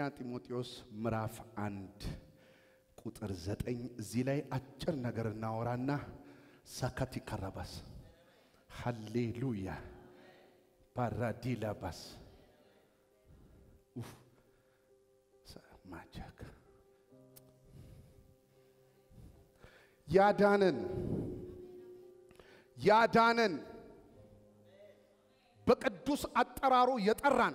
ጢሞቴዎስ ምዕራፍ አንድ ቁጥር ዘጠኝ እዚህ ላይ አጭር ነገር እናወራና ሳካቲ ካራባስ ሃሌሉያ ባራዲላባስ ኡፍ ማጃክ ያዳነን ያዳነን በቅዱስ አጠራሩ የጠራን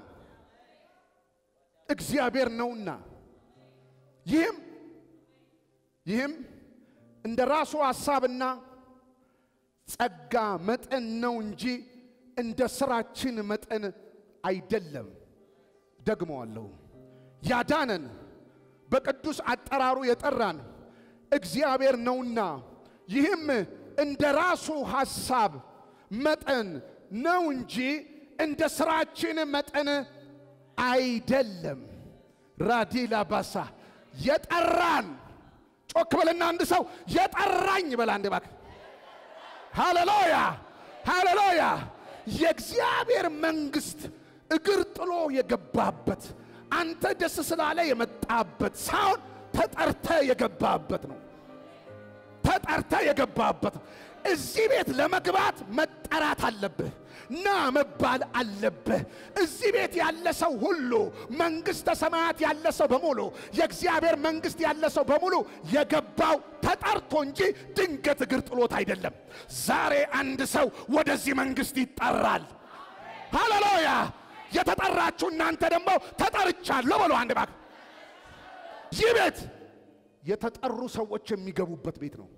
እግዚአብሔር ነውና ይህም ይህም እንደ ራሱ ሐሳብና ጸጋ መጠን ነው እንጂ እንደ ስራችን መጠን አይደለም። ደግመዋለሁ። ያዳነን በቅዱስ አጠራሩ የጠራን እግዚአብሔር ነውና ይህም እንደ ራሱ ሐሳብ መጠን ነው እንጂ እንደ ስራችን መጠን አይደለም። ራዲላ ባሳ የጠራን ጮክ በልና አንድ ሰው የጠራኝ በላ አንድ እባክህ። ሃሌሉያ ሃሌሉያ። የእግዚአብሔር መንግስት እግር ጥሎ የገባበት አንተ ደስ ስላለ የመጣበት ሳይሆን ተጠርተ የገባበት ነው። ተጠርተ የገባበት እዚህ ቤት ለመግባት መጠራት አለብህ። ና መባል አለብህ። እዚህ ቤት ያለ ሰው ሁሉ መንግሥተ ሰማያት ያለ ሰው በሙሉ የእግዚአብሔር መንግሥት ያለ ሰው በሙሉ የገባው ተጠርቶ እንጂ ድንገት እግር ጥሎት አይደለም። ዛሬ አንድ ሰው ወደዚህ መንግሥት ይጠራል። ሃሌሉያ! የተጠራችሁ እናንተ ደግሞ ተጠርቻለሁ በሉ አንድ ባክ። ይህ ቤት የተጠሩ ሰዎች የሚገቡበት ቤት ነው።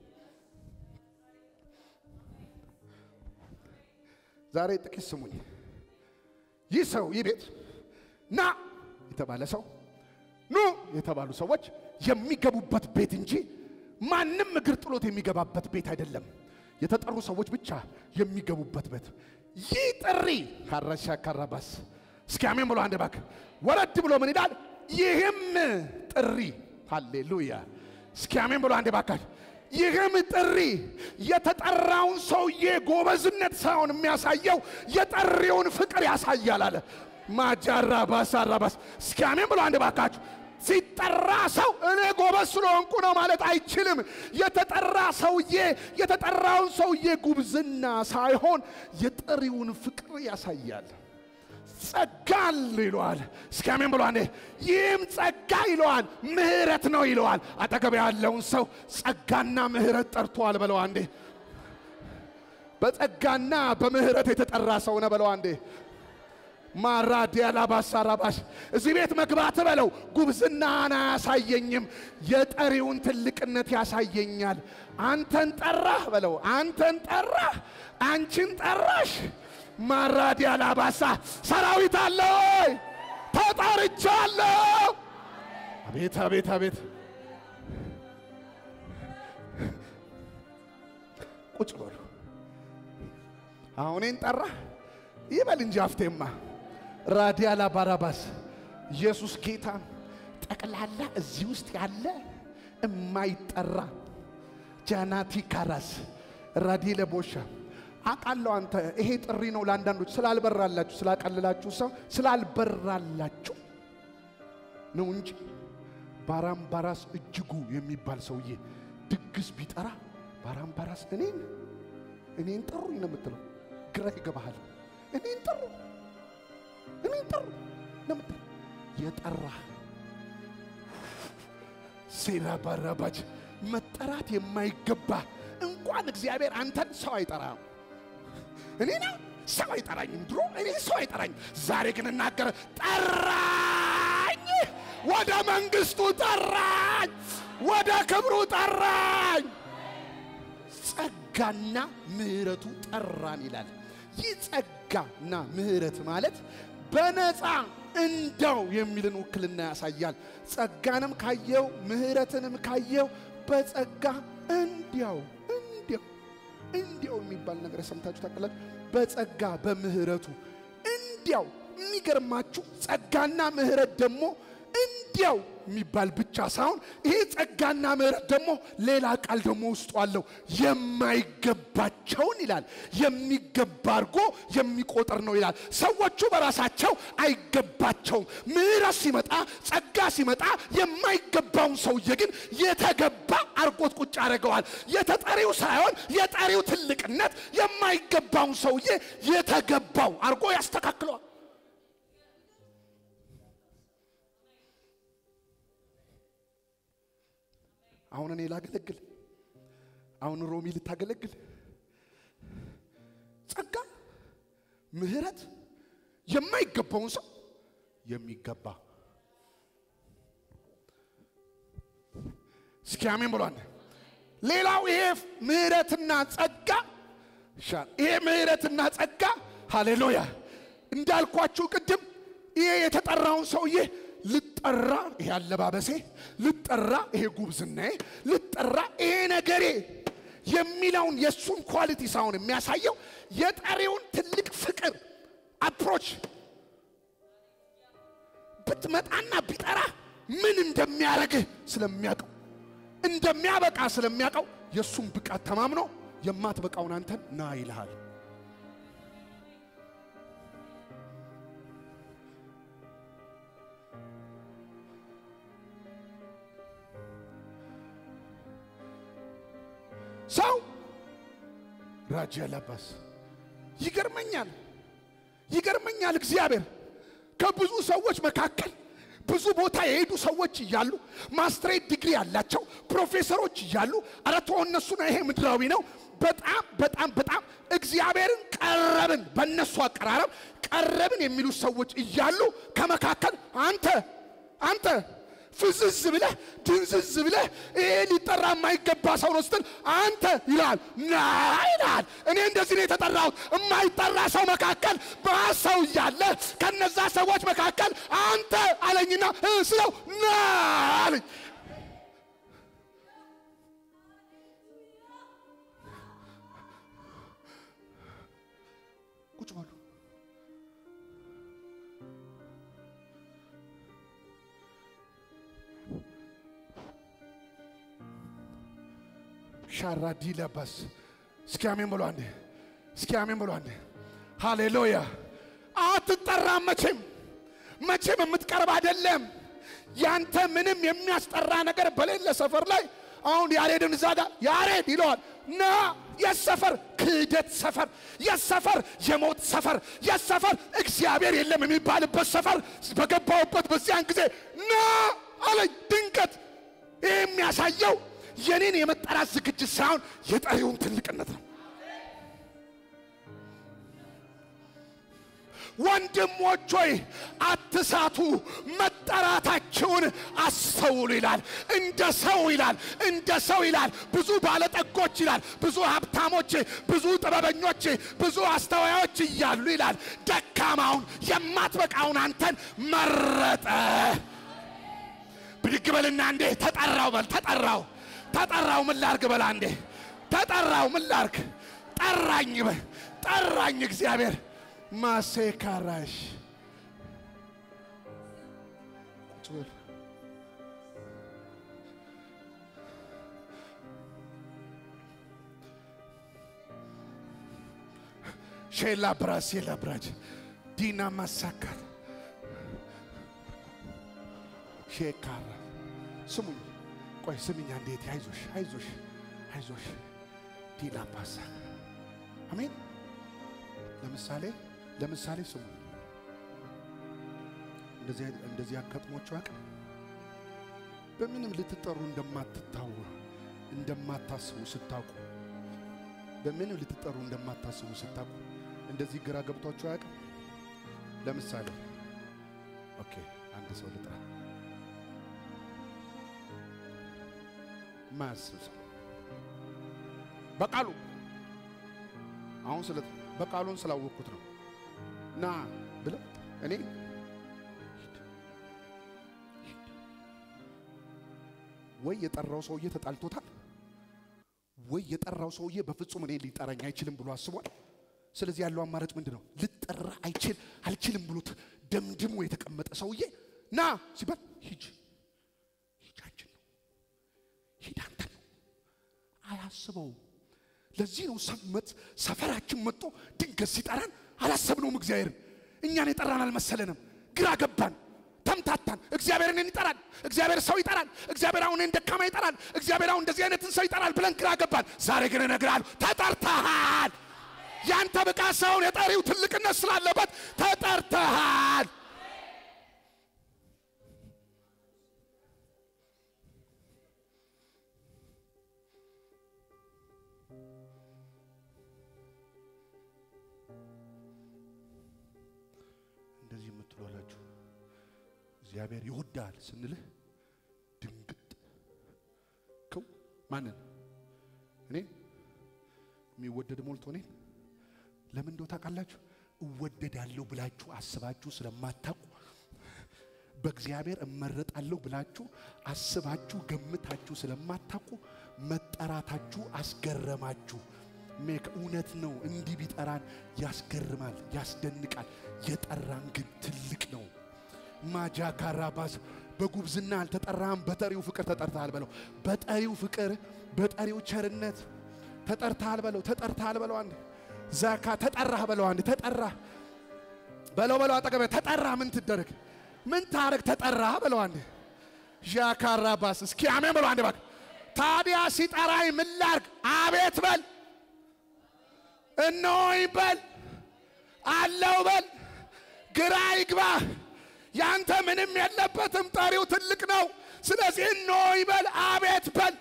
ዛሬ ጥቂት ስሙኝ። ይህ ሰው ይህ ቤት ና የተባለ ሰው ኑ የተባሉ ሰዎች የሚገቡበት ቤት እንጂ ማንም እግር ጥሎት የሚገባበት ቤት አይደለም። የተጠሩ ሰዎች ብቻ የሚገቡበት ቤት። ይህ ጥሪ ካረሻ ካራባስ እስኪ አሜን ብሎ አንድ ባክ ወረድ ብሎ ምን ይላል? ይህም ጥሪ ሃሌሉያ። እስኪ አሜን ብሎ አንድ ባካች ይህም ጥሪ የተጠራውን ሰውዬ ጎበዝነት ሳይሆን የሚያሳየው የጠሪውን ፍቅር ያሳያል አለ። ማጃራ ባስ አራባስ እስኪ አሜን ብሎ አንድ ባካችሁ። ሲጠራ ሰው እኔ ጎበዝ ስለሆንኩ ነው ማለት አይችልም። የተጠራ ሰውዬ የተጠራውን ሰውዬ ጉብዝና ሳይሆን የጠሪውን ፍቅር ያሳያል። ጸጋል ይለዋል። እስኪ አሜን ብሎ አንዴ ይህም ጸጋ ይለዋል፣ ምህረት ነው ይለዋል። አጠገብ ያለውን ሰው ጸጋና ምህረት ጠርቷል በለው አንዴ። በጸጋና በምህረት የተጠራ ሰው ነው በለው አንዴ። ማራዲያ ላባሳ ራባሽ እዚህ ቤት መግባት በለው ጉብዝናን አያሳየኝም፣ የጠሪውን ትልቅነት ያሳየኛል። አንተን ጠራህ በለው፣ አንተን ጠራህ፣ አንቺን ጠራሽ። ማራዲያ ላባሳ ሰራዊት አለ ወይ? ተጠርቻለሁ። አቤት አቤት አቤት! ቁጭ በሉ። አሁኔን ጠራህ ይበል እንጂ አፍቴማ ራዲያላ ባራባስ ኢየሱስ ጌታ ጠቅላላ እዚህ ውስጥ ያለ እማይጠራ ጃናቲ ካራስ ራዲ ለቦሻ አቃለው አንተ ይሄ ጥሪ ነው ለአንዳንዶች ስላልበራላችሁ ስላቀልላችሁ ሰው ስላልበራላችሁ ነው እንጂ ባራምባራስ እጅጉ የሚባል ሰውዬ ድግስ ቢጠራ ባራምባራስ እኔን እኔን ጠሩኝ ነው የምትለው። ግራ ይገባሃል። እኔን ጠሩ እኔን ጠሩ ነው የምትለው። የጠራህ ሴራ ባራባጅ መጠራት የማይገባ እንኳን እግዚአብሔር አንተን ሰው አይጠራም። እኔና ሰው አይጠራኝም። ድሮ እኔ ሰው አይጠራኝም። ዛሬ ግን እናገረ ጠራኝ፣ ወደ መንግስቱ ጠራኝ፣ ወደ ክብሩ ጠራኝ። ጸጋና ምሕረቱ ጠራን ይላል። ይህ ጸጋና ምሕረት ማለት በነፃ እንደው የሚልን ውክልና ያሳያል። ጸጋንም ካየው ምሕረትንም ካየው በጸጋ እንዲያው እንዲያው እንዲያው የሚባል ነገር ሰምታችሁ ታውቃላችሁ? በጸጋ በምህረቱ እንዲያው። የሚገርማችሁ ጸጋና ምህረት ደግሞ እንዲያው ወዲያው የሚባል ብቻ ሳይሆን ይሄ ጸጋና ምሕረት ደግሞ ሌላ ቃል ደግሞ ውስጡ አለው። የማይገባቸውን ይላል የሚገባ አድርጎ የሚቆጥር ነው ይላል። ሰዎቹ በራሳቸው አይገባቸውም። ምሕረት ሲመጣ ጸጋ ሲመጣ የማይገባውን ሰውዬ ግን የተገባ አርጎት ቁጭ አድርገዋል። የተጠሪው ሳይሆን የጠሪው ትልቅነት የማይገባውን ሰውዬ የተገባው አርጎ ያስተካክለዋል። አሁን እኔ ላገለግል፣ አሁን ሮሚ ልታገለግል፣ ጸጋ ምሕረት የማይገባውን ሰው የሚገባ እስኪ አሜን ብሏል። ሌላው ይሄ ምሕረትና ጸጋ ሻል ይሄ ምሕረትና ጸጋ ሃሌሉያ እንዳልኳችሁ ቅድም ይሄ የተጠራውን ሰውዬ ልጠራ ይሄ አለባበሴ ልጠራ ይሄ ጉብዝናዬ ልጠራ ይሄ ነገሬ የሚለውን የእሱን ኳሊቲ ሳይሆን የሚያሳየው የጠሪውን ትልቅ ፍቅር አፕሮች ብትመጣና ቢጠራ ምን እንደሚያደርግህ ስለሚያውቀው እንደሚያበቃ ስለሚያውቀው የእሱን ብቃት ተማምኖ የማትበቃውን አንተን ና ይልሃል። ሰው ራጅ ያለባስ ይገርመኛል፣ ይገርመኛል። እግዚአብሔር ከብዙ ሰዎች መካከል ብዙ ቦታ የሄዱ ሰዎች እያሉ ማስትሬት ዲግሪ ያላቸው ፕሮፌሰሮች እያሉ ኧረ ተው እነሱ ነው ይሄ ምድራዊ ነው። በጣም በጣም በጣም እግዚአብሔርን ቀረብን፣ በእነሱ አቀራረብ ቀረብን የሚሉ ሰዎች እያሉ ከመካከል አንተ አንተ ፍዝዝ ብለህ ድንዝዝ ብለህ ይሄ ሊጠራ የማይገባ ሰው ነው ስትል አንተ ይላል ና ይላል። እኔ እንደዚህ ነው የተጠራሁት። የማይጠራ ሰው መካከል በሰው እያለ ከነዛ ሰዎች መካከል አንተ አለኝና ስለው ና አለኝ። ቁጭ በሉ። ሻራዲ ለባስ እስኪ አሜን ብሎ አንዴ እስኪ አሜን ብሎ አንዴ ሃሌሉያ። አትጠራም መቼም መቼም የምትቀርብ አይደለም። ያንተ ምንም የሚያስጠራ ነገር በሌለ ሰፈር ላይ አሁን ያሬድን እዛ ጋር ያሬድ ይለዋል ና የሰፈር ክህደት ሰፈር የሰፈር የሞት ሰፈር የሰፈር እግዚአብሔር የለም የሚባልበት ሰፈር በገባውበት በዚያን ጊዜ ና አለኝ። ድንገት ይህ የሚያሳየው የኔን የመጠራት ዝግጅት ሳይሆን የጠሪውን ትልቅነት ነው። ወንድሞች ሆይ አትሳቱ፣ መጠራታችሁን አስተውሉ ይላል። እንደ ሰው ይላል፣ እንደ ሰው ይላል። ብዙ ባለጠጎች ይላል፣ ብዙ ሀብታሞች፣ ብዙ ጥበበኞች፣ ብዙ አስተዋዮች እያሉ ይላል። ደካማውን የማትበቃውን አንተን መረጠ። ብድግ በልና እንዴ ተጠራው በል ተጠራው ተጠራው ምን ላርግ በላ እንዴ ተጠራው ምን ላርግ ጠራኝ በል ጠራኝ እግዚአብሔር ማሴካራሽ ቁጭ በል ሼላ ብራስ ሼላ ብራጅ ዲና ማሳካት ሼካራ ስሙኝ ቆይ ስምኛ እንዴት አይዞሽ አይዞሽ አይዞሽ ዲና ባሳ አሜን ለምሳሌ ለምሳሌ ስሙ እንደዚህ እንደዚህ አጋጥሟችሁ አቅም በምንም ልትጠሩ እንደማትታው እንደማታስቡ ስታውቁ በምንም ልትጠሩ እንደማታስቡ ስታውቁ እንደዚህ ግራ ገብቷችሁ አያውቅም? ለምሳሌ ኦኬ አንድ ሰው ልጥራ ማያስብ ሰው በቃሉ አሁን ስለ በቃሉን ስላወቅኩት ነው ና ብለ እኔ ወይ የጠራው ሰውዬ ተጣልቶታል፣ ወይ የጠራው ሰውዬ በፍጹም እኔ ሊጠራኝ አይችልም ብሎ አስቧል። ስለዚህ ያለው አማራጭ ምንድን ነው? ልጠራ አይችል አልችልም ብሎት ደምድሞ የተቀመጠ ሰውዬ ና ሲባል ሂጅ አያስበውም። ለዚህ ነው ሰመት ሰፈራችን መጥቶ ድንገት ሲጠራን አላሰብነውም። እግዚአብሔርን እኛን የጠራን አልመሰለንም። ግራ ገባን፣ ተምታታን። እግዚአብሔርን ይጠራል፣ እግዚአብሔር ሰው ይጠራል፣ እግዚአብሔር አሁን ደካማ ይጠራል፣ እግዚአብሔር አሁን እንደዚህ አይነትን ሰው ይጠራል ብለን ግራ ገባን። ዛሬ ግን እነግርሃለሁ ተጠርተሃል። ያንተ ብቃት ሳይሆን የጠሪው ትልቅነት ስላለበት ተጠርተሃል። እንደዚህ የምትሏላችሁ እግዚአብሔር ይወዳል ስንልህ ድንግጥ ከው ማንን እኔን የሚወደድ ሞልቶ እኔን ለምን እንደው ታውቃላችሁ? እወደዳለሁ ብላችሁ አስባችሁ ስለማታውቁ በእግዚአብሔር እመረጣለሁ ብላችሁ አስባችሁ ገምታችሁ ስለማታውቁ መጠራታችሁ አስገረማችሁ። ሜክ እውነት ነው። እንዲህ ቢጠራን ያስገርማል፣ ያስደንቃል። የጠራን ግን ትልቅ ነው። ማጃ ካራባስ በጉብዝና አልተጠራህም፣ በጠሪው ፍቅር ተጠርተሃል በለው። በጠሪው ፍቅር፣ በጠሪው ቸርነት ተጠርተሃል በለው። ተጠርተሃል በለው። አንድ ዛካ ተጠራህ በለው። አንድ ተጠራህ በለው በለው። አጠገበ ተጠራህ ምን ትደረግ ምን ታረግ ተጠራህ በለው። አንድ ዣካራባስ እስኪ አሜን በለው። አንድ ባክ ታዲያ ሲጠራኝ ምን ላርግ? አቤት በል፣ እነሆኝ በል፣ አለው በል፣ ግራ ይግባህ። ያንተ ምንም የለበትም፣ ጠሪው ትልቅ ነው። ስለዚህ እነሆኝ በል፣ አቤት በል።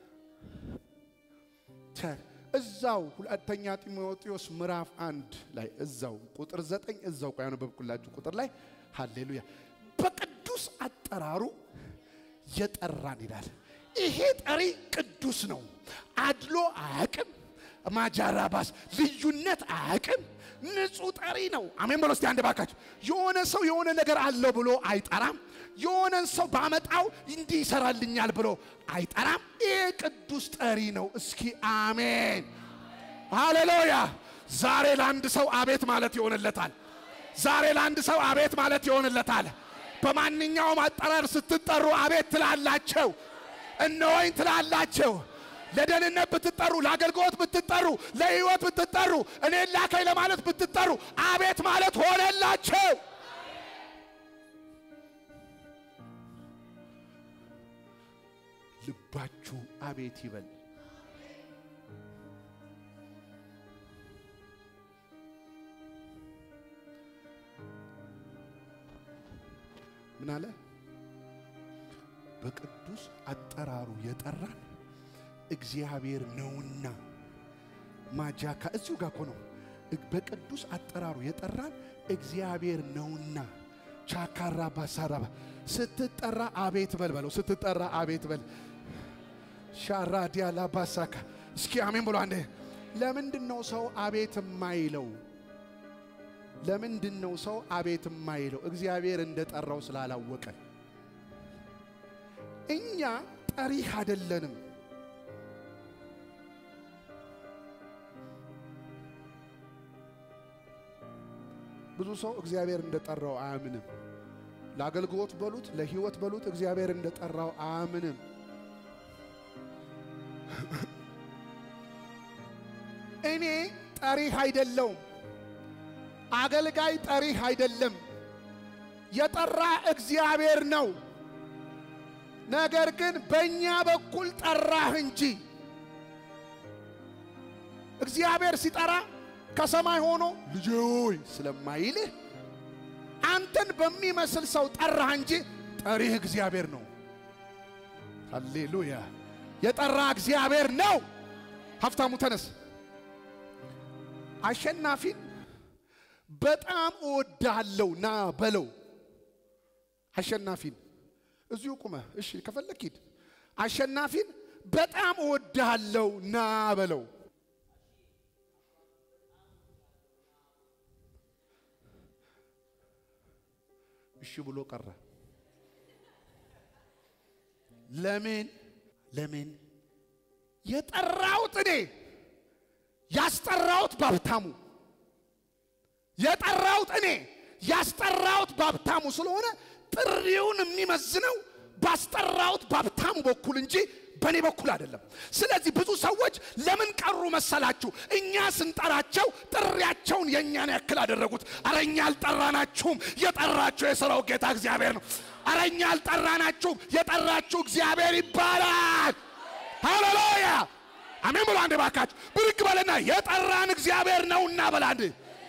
እዛው ሁለተኛ ጢሞቴዎስ ምዕራፍ አንድ ላይ እዛው ቁጥር ዘጠኝ እዛው ቆይ ያነበብኩላችሁ ቁጥር ላይ ሃሌሉያ በቅዱስ አጠራሩ የጠራን ይላል። ይሄ ጠሪ ቅዱስ ነው። አድሎ አያቅም። ማጃራባስ ልዩነት አያቅም። ንጹህ ጠሪ ነው። አሜን በሎ እስቲ አንድ ባካችሁ። የሆነ ሰው የሆነ ነገር አለው ብሎ አይጠራም። የሆነን ሰው ባመጣው እንዲህ ይሰራልኛል ብሎ አይጠራም። ይህ ቅዱስ ጠሪ ነው። እስኪ አሜን ሃሌሉያ። ዛሬ ለአንድ ሰው አቤት ማለት ይሆንለታል። ዛሬ ለአንድ ሰው አቤት ማለት ይሆንለታል። በማንኛውም አጠራር ስትጠሩ አቤት ትላላቸው፣ እነሆኝ ትላላቸው። ለደህንነት ብትጠሩ፣ ለአገልግሎት ብትጠሩ፣ ለሕይወት ብትጠሩ፣ እኔን ላከኝ ለማለት ብትጠሩ አቤት ማለት ሆነላቸው። ልባችሁ አቤት ይበል። ምን አለ? በቅዱስ አጠራሩ የጠራን እግዚአብሔር ነውና። ማጃካ እዚሁ ጋር እኮ ነው። በቅዱስ አጠራሩ የጠራን እግዚአብሔር ነውና። ቻካራ ባሳራባ ስትጠራ አቤት በል በለው። ስትጠራ አቤት በል። ሻራ ዲያላ ባሳካ እስኪ አሜን ብሎ አንዴ። ለምንድን ነው ሰው አቤት የማይለው? ለምንድን ነው ሰው አቤት የማይለው? እግዚአብሔር እንደ ጠራው ስላላወቀ። እኛ ጠሪህ አይደለንም። ብዙ ሰው እግዚአብሔር እንደ ጠራው አያምንም። ለአገልግሎት በሉት ለሕይወት በሉት እግዚአብሔር እንደ ጠራው አያምንም። እኔ ጠሪህ አይደለውም። አገልጋይ ጠሪህ አይደለም። የጠራ እግዚአብሔር ነው። ነገር ግን በእኛ በኩል ጠራህ እንጂ እግዚአብሔር ሲጠራ ከሰማይ ሆኖ ልጄ ሆይ ስለማይልህ አንተን በሚመስል ሰው ጠራህ እንጂ ጠሪህ እግዚአብሔር ነው። ሃሌሉያ! የጠራ እግዚአብሔር ነው። ሀብታሙ ተነስ። አሸናፊን በጣም እወድሃለሁ ና በለው። አሸናፊን እዚሁ ቁመ እሺ፣ ከፈለክ ሂድ። አሸናፊን በጣም እወድሃለሁ ና በለው። እሺ ብሎ ቀረ። ለምን ለምን? የጠራሁት እኔ ያስጠራሁት ባብታሙ የጠራሁት እኔ ያስጠራሁት ባብታሙ ስለሆነ ጥሪውን የሚመዝነው ባስጠራሁት ባብታሙ በኩል እንጂ በእኔ በኩል አይደለም። ስለዚህ ብዙ ሰዎች ለምን ቀሩ መሰላችሁ? እኛ ስንጠራቸው ጥሪያቸውን የእኛን ያክል አደረጉት። አረ እኛ አልጠራናችሁም፣ የጠራችሁ የሥራው ጌታ እግዚአብሔር ነው። አረ እኛ አልጠራናችሁም፣ የጠራችሁ እግዚአብሔር ይባላል። ሃሌሉያ አሜን ብሎ አንድ ባካችሁ ብድግ በለና የጠራን እግዚአብሔር ነውና በላ አንድ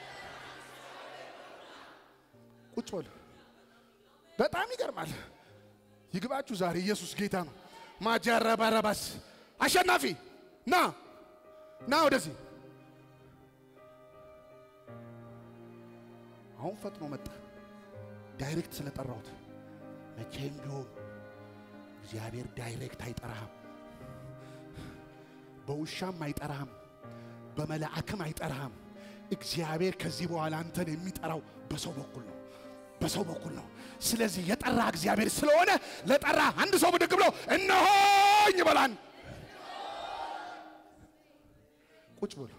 ቁጭ በሉ። በጣም ይገርማል። ይግባችሁ ዛሬ ኢየሱስ ጌታ ነው። ማጀረበረበስ አሸናፊ ና ና ወደዚህ። አሁን ፈጥኖ መጣ። ዳይሬክት ስለጠራሁት መቼም ቢሆን እግዚአብሔር ዳይሬክት አይጠራህም። በውሻም አይጠራህም፣ በመላእክም አይጠራህም። እግዚአብሔር ከዚህ በኋላ አንተን የሚጠራው በሰው በኩል ነው፣ በሰው በኩል ነው። ስለዚህ የጠራ እግዚአብሔር ስለሆነ ለጠራ አንድ ሰው ብድግ ብሎ እነሆኝ በላን። ቁጭ ብሎ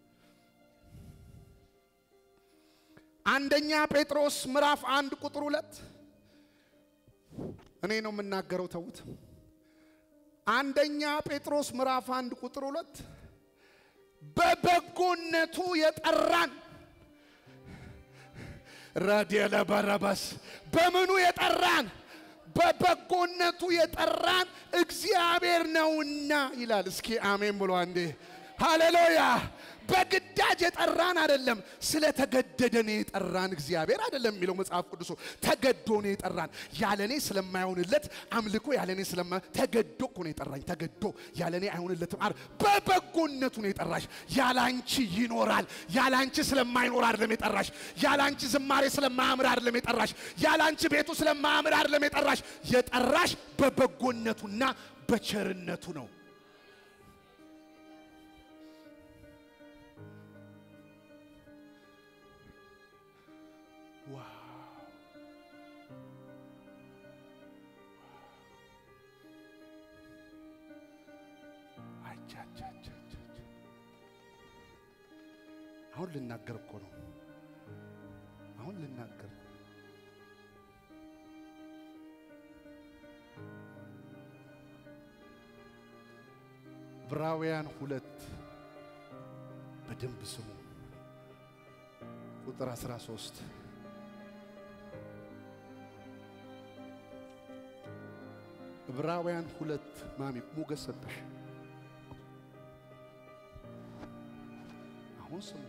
አንደኛ ጴጥሮስ ምዕራፍ አንድ ቁጥር ሁለት እኔ ነው የምናገረው፣ ተዉት። አንደኛ ጴጥሮስ ምዕራፍ አንድ ቁጥር ሁለት በበጎነቱ የጠራን ረድኤለ በረበስ በምኑ የጠራን በበጎነቱ የጠራን እግዚአብሔር ነውና ይላል። እስኪ አሜን ብሎ አንዴ ሃሌሉያ። በግዳጅ የጠራን አይደለም፣ ስለተገደደ ነው የጠራን እግዚአብሔር አይደለም የሚለው መጽሐፍ ቅዱሱ። ተገዶ ነው የጠራን። ያለኔ ስለማይሆንለት አምልኮ ያለኔ ስለማ ተገዶ እኮ ነው የጠራኝ። ተገዶ ያለኔ አይሆንለትም። አር በበጎነቱ ነው የጠራሽ። ያላንቺ ይኖራል። ያላንቺ ስለማይኖር አይደለም የጠራሽ። ያላንቺ ዝማሬ ስለማያምር አይደለም የጠራሽ። ያላንቺ ቤቱ ስለማያምር አይደለም የጠራሽ። የጠራሽ በበጎነቱና በቸርነቱ ነው። አሁን ልናገር እኮ ነው። አሁን ልናገር ዕብራውያን ሁለት በደንብ ስሙ። ቁጥር 13 ዕብራውያን ሁለት ማሚ ሞገስ ሰጠሽ። አሁን ስሙ።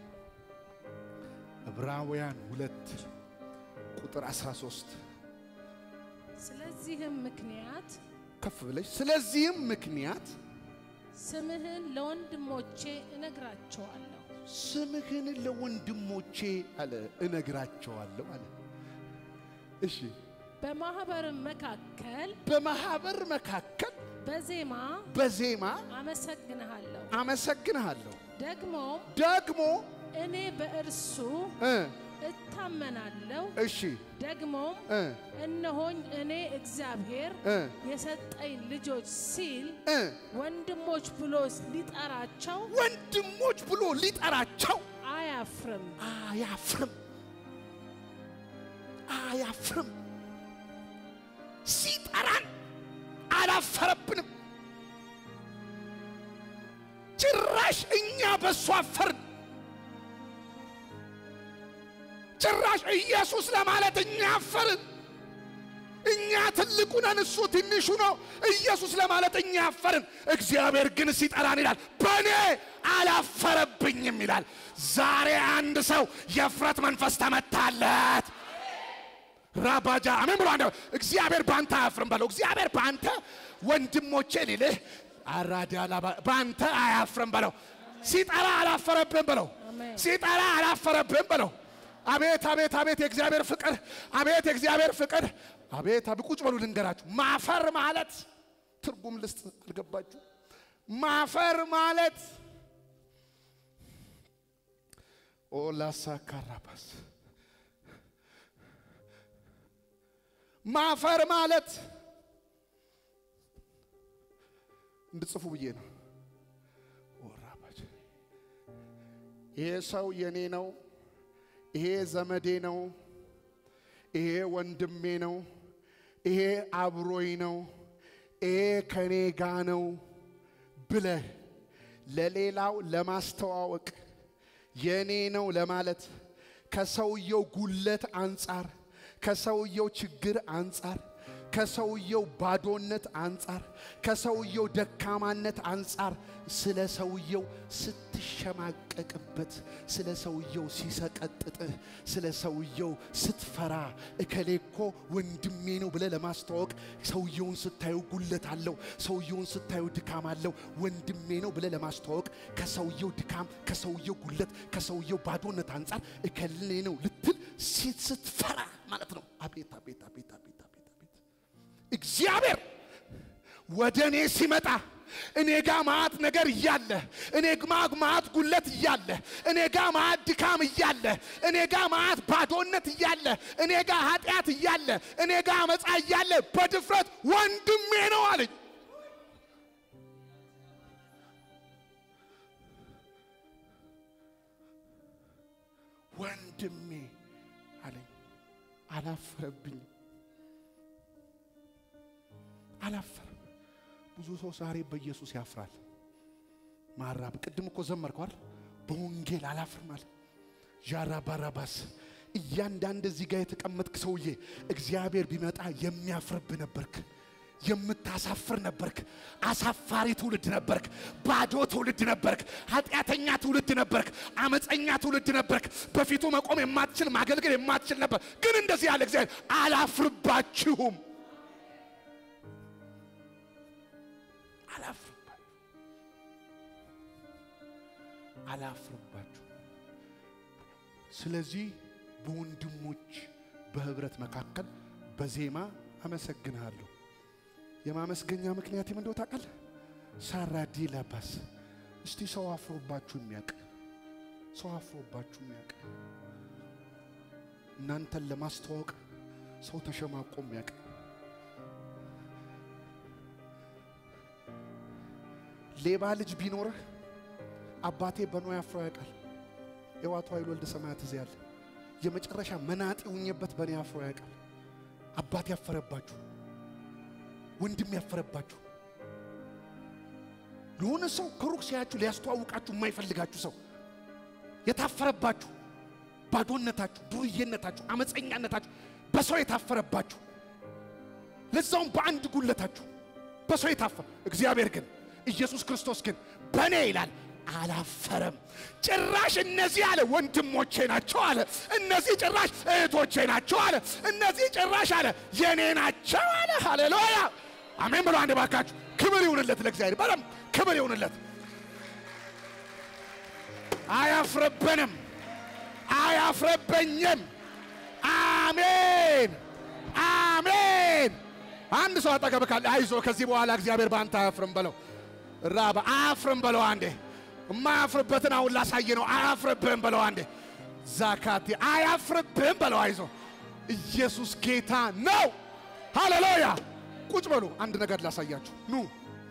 ዕብራውያን ሁለት ቁጥር 13 ስለዚህም ምክንያት ከፍ ብለሽ ስለዚህም ምክንያት ስምህን ለወንድሞቼ እነግራቸዋለሁ። ስምህን ለወንድሞቼ አለ እነግራቸዋለሁ አለ። እሺ በማኅበርም መካከል በማህበር መካከል በዜማ በዜማ አመሰግንሃለሁ። አመሰግንሃለሁ። ደግሞም ደግሞ እኔ በእርሱ እ እታመናለሁ። እሺ ደግሞም እ እነሆኝ እኔ እግዚአብሔር እ የሰጠኝ ልጆች ሲል እ ወንድሞች ብሎ ሊጠራቸው ወንድሞች ብሎ ሊጠራቸው አያፍርም። አያፍርም አያፍርም። ሲጠራን አላፈረብንም። ጭራሽ እኛ በሱ አፈርን። ጭራሽ ኢየሱስ ለማለት እኛ አፈርን። እኛ ትልቁ ነን፣ እሱ ትንሹ ነው። ኢየሱስ ለማለት እኛ አፈርን። እግዚአብሔር ግን ሲጠራን ይላል በእኔ አላፈረብኝም ይላል። ዛሬ አንድ ሰው የእፍረት መንፈስ ተመታለት። ራባጃ አሜን ብሎ አንድ እግዚአብሔር በአንተ አያፍርም በለው። እግዚአብሔር በአንተ ወንድሞቼ ሊልህ አራዳላ በአንተ አያፍርም በለው። ሲጠራ አላፈረብህም በለው። አሜን። ሲጠራ አላፈረብህም በለው። አቤት አቤት አቤት የእግዚአብሔር ፍቅር! አቤት የእግዚአብሔር ፍቅር! አቤት አቤት ቁጭ በሉ ልንገራችሁ። ማፈር ማለት ትርጉም ልስጥ አልገባችሁ? ማፈር ማለት ኦላሳ ካራባስ ማፈር ማለት እንድጽፉ ብዬ ነው። ወራባች ይሄ ሰው የኔ ነው፣ ይሄ ዘመዴ ነው፣ ይሄ ወንድሜ ነው፣ ይሄ አብሮኝ ነው፣ ይሄ ከኔ ጋ ነው ብለህ ለሌላው ለማስተዋወቅ የእኔ ነው ለማለት ከሰውየው ጉለት አንጻር፣ ከሰውየው ችግር አንጻር፣ ከሰውየው ባዶነት አንጻር፣ ከሰውየው ደካማነት አንጻር ስለ ሰውየው ስትሸማቀቅበት፣ ስለ ሰውየው ሲሰቀጥጥህ፣ ስለ ሰውየው ስትፈራ እከሌ እኮ ወንድሜ ነው ብለህ ለማስተዋወቅ ሰውየውን ስታዩ ጉለት አለው፣ ሰውየውን ስታዩ ድካም አለው፣ ወንድሜ ነው ብለህ ለማስተዋወቅ ከሰውየው ድካም፣ ከሰውየው ጉለት፣ ከሰውየው ባዶነት አንጻር እከሌ ነው ልትል ሴት ስትፈራ ማለት ነው። አቤት አቤት አቤት አቤት አቤት አቤት እግዚአብሔር ወደ እኔ ሲመጣ እኔ ጋ ማዕት ነገር እያለ እኔ ጋ ማዕት ጉለት እያለ እኔ ጋ ማዕት ድካም እያለ እኔ ጋ ማዕት ባዶነት እያለ እኔ ጋ ኃጢአት እያለ እኔ ጋ አመፃ እያለ በድፍረት ወንድሜ ነው አለኝ። ወንድሜ አለኝ። አላፈረብኝም፣ አላፈረም። ብዙ ሰው ዛሬ በኢየሱስ ያፍራል። ማራብ ቅድም እኮ ዘመርኳል። በወንጌል አላፍርም አለ ዣራ ባራባስ። እያንዳንድ እዚህ ጋር የተቀመጥክ ሰውዬ እግዚአብሔር ቢመጣ የሚያፍርብ ነበርክ፣ የምታሳፍር ነበርክ፣ አሳፋሪ ትውልድ ነበርክ፣ ባዶ ትውልድ ነበርክ፣ ኃጢአተኛ ትውልድ ነበርክ፣ አመፀኛ ትውልድ ነበርክ። በፊቱ መቆም የማትችል ማገልገል የማትችል ነበር። ግን እንደዚህ ያለ እግዚአብሔር አላፍርባችሁም አላፍርባችሁ አላፍርባችሁ። ስለዚህ በወንድሞች በህብረት መካከል በዜማ አመሰግንሃለሁ። የማመስገኛ ምክንያት ምን እንደው ታውቃለህ? ሳራዲ ለባስ እስቲ ሰው አፍሮባችሁ የሚያውቅ ሰው አፍሮባችሁ የሚያውቅ እናንተን ለማስተዋወቅ ሰው ተሸማቆ የሚያውቅ ሌባ ልጅ ቢኖርህ አባቴ በኖ ያፍሮ ያውቃል። የዋቱ ኃይል ወልደ ሰማያት እዚህ ያለ የመጨረሻ መናጤ ውኜበት በእኔ አፍሮ ያውቃል። አባት ያፈረባችሁ፣ ወንድም ያፈረባችሁ፣ ለሆነ ሰው ከሩቅ ሲያችሁ ሊያስተዋውቃችሁ የማይፈልጋችሁ ሰው የታፈረባችሁ፣ ባዶነታችሁ፣ ዱርዬነታችሁ፣ አመፀኛነታችሁ በሰው የታፈረባችሁ፣ ለዛውም በአንድ ጉለታችሁ በሰው የታፈረ እግዚአብሔር ግን ኢየሱስ ክርስቶስ ግን በእኔ ይላል አላፈረም። ጭራሽ እነዚህ አለ ወንድሞቼ ናቸው አለ። እነዚህ ጭራሽ እህቶቼ ናቸው አለ። እነዚህ ጭራሽ አለ የኔ ናቸው አለ። ሃሌሉያ አሜን ብሎ አንድ ባካችሁ ክብር ይሁንለት ለእግዚአብሔር። በደምብ ክብር ይሁንለት። አያፍረብንም፣ አያፍረበኝም። አሜን አሜን። አንድ ሰው አጠገብ ካለ አይዞ ከዚህ በኋላ እግዚአብሔር በአንተ አያፍርም በለው። ራባ አያፍርም በለው አንዴ የማያፍርበትን አሁን ላሳየ ነው። አያፍርብህም በለው አንዴ። ዛካቴ አያፍርብህም በለው። አይዞ ኢየሱስ ጌታ ነው። ሃሌሉያ። ቁጭ በሉ። አንድ ነገር ላሳያችሁ ኑ።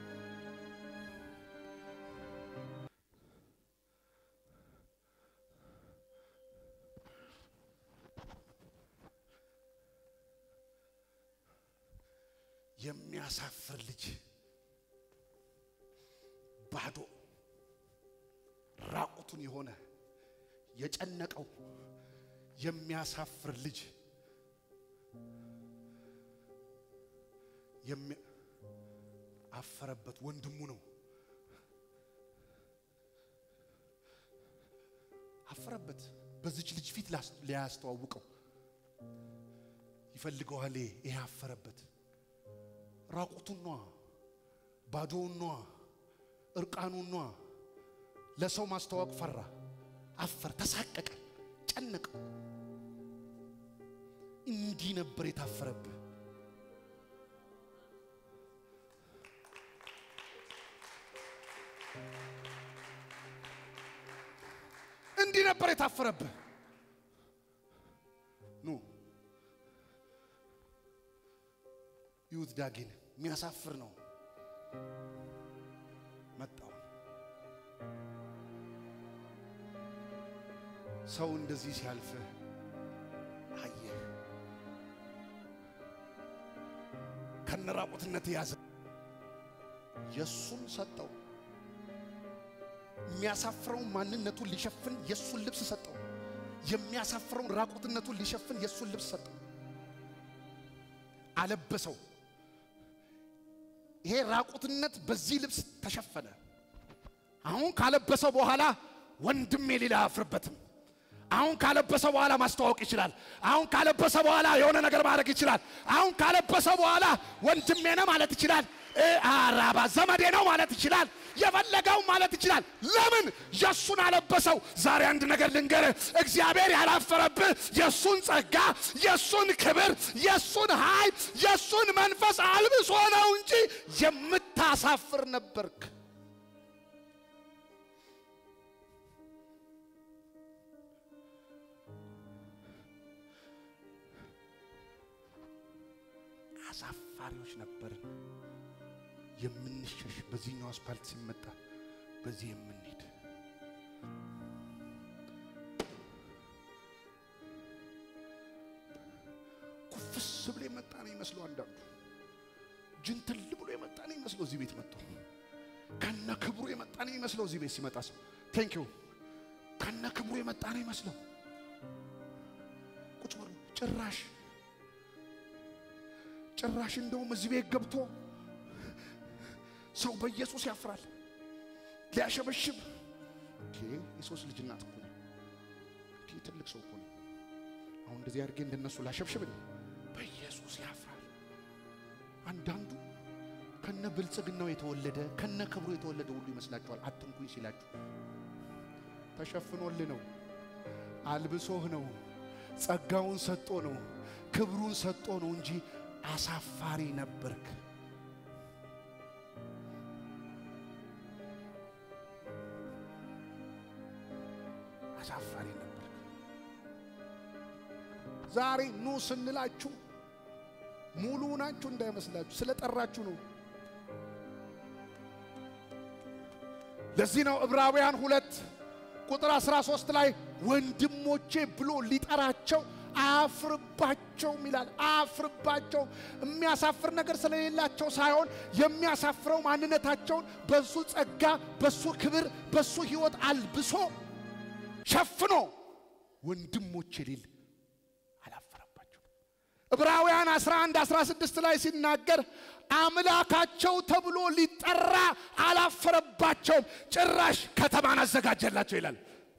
የሚያሳፍር ልጅ ባዶ ራቁቱን የሆነ የጨነቀው የሚያሳፍር ልጅ አፈረበት። ወንድሙ ነው አፈረበት። በዚች ልጅ ፊት ሊያስተዋውቀው ይፈልገዋል። ይሄ አፈረበት። ራቁቱን ነዋ፣ ባዶውን ነዋ፣ እርቃኑን ነዋ። ለሰው ማስተዋወቅ ፈራ፣ አፈር፣ ተሳቀቀ፣ ጨነቀው። እንዲህ ነበር የታፈረብህ። እንዲህ ነበር የታፈረብህ። ኑ ይሁት ዳጊን የሚያሳፍር ነው መጣው ሰው እንደዚህ ሲያልፍ አየህ። ከነራቁትነት ያዘ የእሱን ሰጠው። የሚያሳፍረውን ማንነቱን ሊሸፍን የእሱን ልብስ ሰጠው። የሚያሳፍረውን ራቁትነቱን ሊሸፍን የእሱን ልብስ ሰጠው፣ አለበሰው። ይሄ ራቁትነት በዚህ ልብስ ተሸፈነ። አሁን ካለበሰው በኋላ ወንድሜ ሌላ አያፍርበትም። አሁን ካለበሰው በኋላ ማስተዋወቅ ይችላል። አሁን ካለበሰው በኋላ የሆነ ነገር ማድረግ ይችላል። አሁን ካለበሰው በኋላ ወንድሜ ነው ማለት ይችላል። አራባ ዘመዴ ነው ማለት ይችላል። የፈለገው ማለት ይችላል። ለምን የእሱን አለበሰው? ዛሬ አንድ ነገር ልንገርህ፣ እግዚአብሔር ያላፈረብህ የእሱን ጸጋ፣ የእሱን ክብር፣ የእሱን ኃይል፣ የእሱን መንፈስ አልብሶ ነው እንጂ የምታሳፍር ነበርክ። አሳፋሪዎች ነበርን። የምንሸሽ በዚህኛው አስፓልት ሲመጣ በዚህ የምንሄድ ኩፍስ ብሎ የመጣ ነው ይመስለው። አንዳንዱ ጅንትል ብሎ የመጣ ነው ይመስለው። እዚህ ቤት መጥቶ ከነ ክብሩ የመጣ ነው ይመስለው። እዚህ ቤት ሲመጣ ሰው ቴንክ ዩ ከነ ክብሩ የመጣ ነው ይመስለው። ቁጭ ብሎ ጭራሽ ጭራሽ እንደውም እዚህ ቤት ገብቶ ሰው በኢየሱስ ያፍራል። ሊያሸበሽብ የሶስት ልጅ እናት እኮ ነው። ትልቅ ሰው እኮ ነው። አሁን እንደዚህ አድርጌ እንደነሱ ላሸብሽብ በኢየሱስ ያፍራል። አንዳንዱ ከነ ብልጽግናው የተወለደ ከነ ክብሩ የተወለደ ሁሉ ይመስላችኋል። አትንኩኝ ሲላችሁ ተሸፍኖልህ ነው፣ አልብሶህ ነው፣ ጸጋውን ሰጦ ነው፣ ክብሩን ሰጦ ነው እንጂ አሳፋሪ ነበርክ። አሳፋሪ ነበርክ። ዛሬ ኑ ስንላችሁ ሙሉ ናችሁ እንዳይመስላችሁ፣ ስለጠራችሁ ነው። ለዚህ ነው ዕብራውያን ሁለት ቁጥር 13 ላይ ወንድሞቼ ብሎ ሊጠራቸው አያፍርባቸውም ይላል። አያፍርባቸውም። የሚያሳፍር ነገር ስለሌላቸው ሳይሆን የሚያሳፍረው ማንነታቸውን በሱ ጸጋ፣ በሱ ክብር፣ በሱ ሕይወት አልብሶ ሸፍኖ ወንድሞቼ ሊል አላፈረባቸው። ዕብራውያን 11 16 ላይ ሲናገር አምላካቸው ተብሎ ሊጠራ አላፈረባቸውም፣ ጭራሽ ከተማን አዘጋጀላቸው ይላል።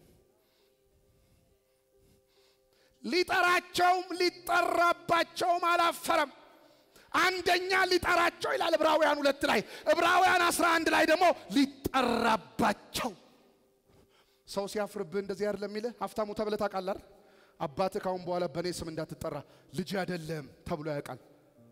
ሊጠራቸውም ሊጠራባቸውም አላፈረም። አንደኛ ሊጠራቸው ይላል ዕብራውያን ሁለት ላይ፣ ዕብራውያን 11 ላይ ደግሞ ሊጠራባቸው። ሰው ሲያፍርብህ እንደዚህ አይደለም የሚልህ። ሀብታሙ ተብለህ ታውቃለህ አይደል? አባትህ ካሁን በኋላ በእኔ ስም እንዳትጠራ ልጅ አይደለም ተብሎ ያውቃል።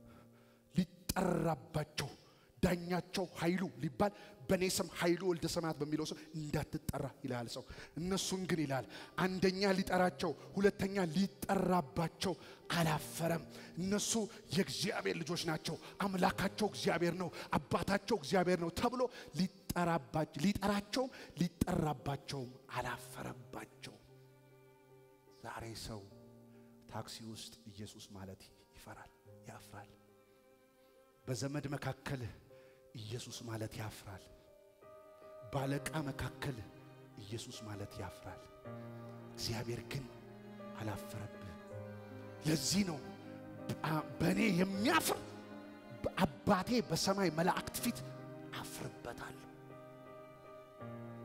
ሊጠራባቸው ዳኛቸው ኃይሉ ሊባል በእኔ ስም ኃይሉ ወልደ ሰማያት በሚለው ስም እንዳትጠራ ይልሃል ሰው። እነሱን ግን ይላል አንደኛ ሊጠራቸው፣ ሁለተኛ ሊጠራባቸው አላፈረም። እነሱ የእግዚአብሔር ልጆች ናቸው። አምላካቸው እግዚአብሔር ነው፣ አባታቸው እግዚአብሔር ነው ተብሎ ሊጠራባቸው ሊጠራቸውም ሊጠራባቸውም አላፈረባቸው። ዛሬ ሰው ታክሲ ውስጥ ኢየሱስ ማለት ይፈራል፣ ያፍራል። በዘመድ መካከል ኢየሱስ ማለት ያፍራል። ባለቃ መካከል ኢየሱስ ማለት ያፍራል። እግዚአብሔር ግን አላፈረብህ። ለዚህ ነው በእኔ የሚያፍር አባቴ በሰማይ መላእክት ፊት አፍርበታለሁ።